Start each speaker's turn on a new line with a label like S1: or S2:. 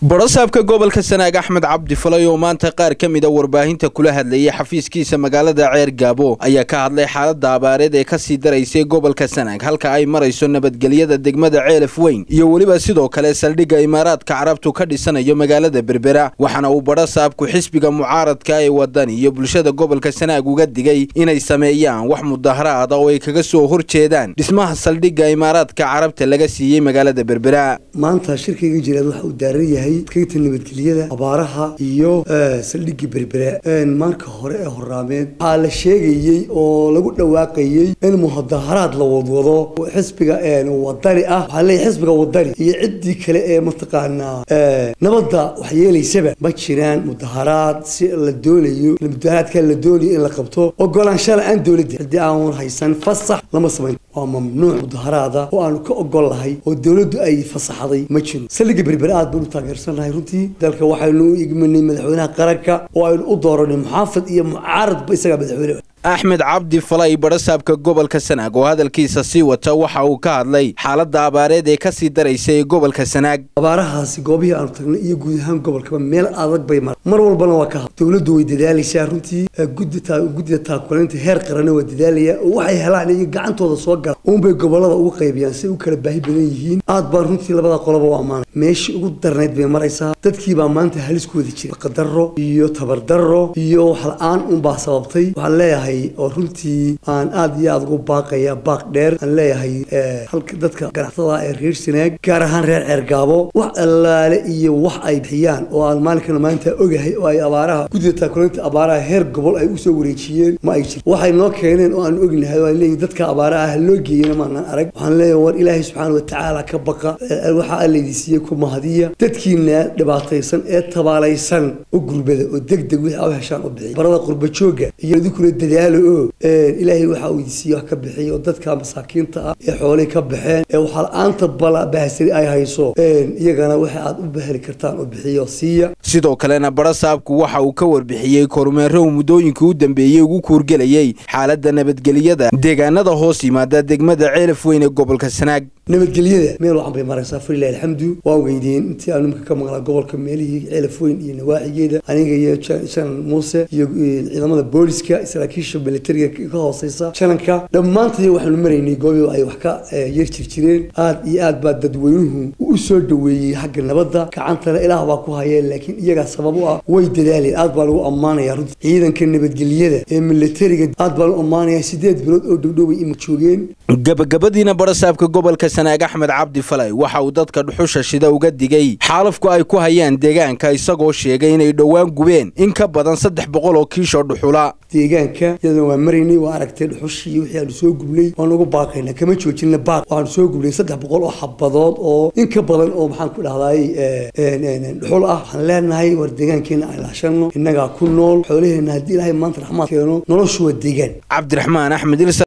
S1: barasaabka gobolka sanaag axmed cabdi falay oo maanta qaar ka mid a warbaahinta kula hadlayay xafiiskiisa magaalada ceer gaabo ayaa ka hadlay xaaladda abaareed ee kasii daraysay gobolka sanaag halka ay marayso nabadgelyada degmada ceelaf weyn iyo weliba sidoo kale saldhigga imaaraadka carabtu ka dhisanayo magaalada berbera waxaana uu barasaabku xisbiga mucaaradka ee wadani iyo bulshada gobolka sanaag uga digay inay sameeyaan wax mudaharaada oo ay kaga soo horjeedaan dhismaha saldhigga imaaraadka carabta laga siiyey magaalada berbera
S2: maanta shirkayga jiraad waxa uu daaran yahay kaynta nabadgelyada abaaraha iyo saldhigii berbera marka hore ee horaameed waxaa la sheegayey oo lagu dhawaaqayey in mudaharaad la wadwado xisbiga wadani ah waxaa leeyahay xisbiga wadani iyo ciddii kale ee mataqaanaa nabadda wax yeelaysaba ma jiraan mudaharaad si la doonayo mudaharaadka la doonayo in la qabto ogolaansha la-aan dowladda haddii aan haysan fasax lama samayn waa mamnuuc mudaharaada oo aanu ka ogol lahay oo dowladdu ay fasaxday ma jiro saldhigga berbera aad baan u taageersanahay runtii dalka waxaynu u igmanay madaxweynaha qaranka oo aynu u dooranay muxaafid iyo mucaaradba isagaa madaxweyne
S1: axmed cabdi falay barasaabka gobolka sanaag oo hadalkiisa sii wata waxa uu ka hadlay xaaladda abaareed ee kasii daraysa ee gobolka sanaag
S2: abaarahaasi goobihii aanu tagnay iyo guud ahaan gobolkaba meel adag bay mara mar walbana waa ka had dowladdu way dadaalaysaa runtii guddida taakulaynta heer qaranna waa dadaalaya oo waxay helaan iyo gacantooda soo gala uunbay gobolada ugu qaybiyaan si u kala baahi badan yihiin aad baan runtii labada qoloba u ammaanay meeshii ugu darnayd bay maraysaa dadkiibaa maanta halis ku wada jira qadaro iyo tabardaro iyo wax la-aan unbaa sababtay waxaan leeyahay oo runtii aan aad iyo aad ugu baaqaya baaq dheer aan leeyahay halka dadka ganacsatada ee reer sanaag gaar ahaan reer ceergaabo wax allaale iyo wax ay bixiyaan oo aan maalinkana maanta ogahay oo ay abaaraha guddida taakulaynta abaaraha heer gobol ay usoo wareejiyeen ma ay jir waxay noo keeneen oo aan ognahay oo aan leeyahay dadka abaaraha loo geeyena maanaan arag waxaan leeyahay war ilaahay subxaana watacaala ka baqa waxa allaydi siiyey ku mahadiya dadkiina dhibaataysan ee tabaalaysan u gurbada oo deg deg wixii u heshaan u bixiy barada qurba jooga iyo idinkuna dadaalo ilaahay waxa uu idinsiiye wax ka bixiy oo dadka masaakiinta ah ee xoolay ka baxeen ee waxaa la-aanta bahsari ay hayso iyagana waxa aad u baheli kartaan oo bixiyo siiya
S1: sidoo kalena barasaabku waxa uu ka warbixiyey kormeero uu muddooyinkii u dambeeyey ugu kuurgelayey xaaladda nabadgelyada deegaanada hoos yimaada degmada ceelaf weyn ee gobolka sanaag
S2: nabadgelyada meel wacan bay maraysaa falilahi alxamdu waa weydeen intii aanu imika ka maqlaa gobolka meelihii ceelaf weyn iyo nawaaxigeeda aniga iyo janan muuse iyo ciidamada booliska saraakiisha militariga ka hooseysa jananka dhammaantay waxaanu maraynay goobi ay wax ka yar jirjireen aad iyo aad baa dadweynuhu u soo dhaweeyey xagga nabadda gacantana ilaah baa ku hayeen laakiin iyagaa sabab u ah way dadaaleen aad baa lagu ammaanaya runtii ciidanka nabadgelyada ee militariga aad baa lagu ammaanaya sideed bilood oo dhowdhoway ima joogeen
S1: gabagabadiina barasaabka gobolka sanaag axmed cabdi falay waxa uu dadka dhuxusha shida uga digay xaalafku ay ku hayaan deegaanka isagoo sheegay inay dhowaan gubeen in ka badan saddex boqol oo kiishoo dhuxula
S2: deegaanka iyadana waa maraynay waa aragtay dhuxushii wixii aanu soo gubnay waan ugu baaqayna kama joojina baaq waxaanu soo gubnay saddex boqol oo xabadood oo in ka badan oo maxaan ku dhahdaay dhuxul ah waxaan leenahay war deegaankeena aan ilaashano innagaa ku nool xoolaheena haddii ilaahay maanta raxmaad keeno noloshu waa deegaan
S1: cabdiraxmaan axmed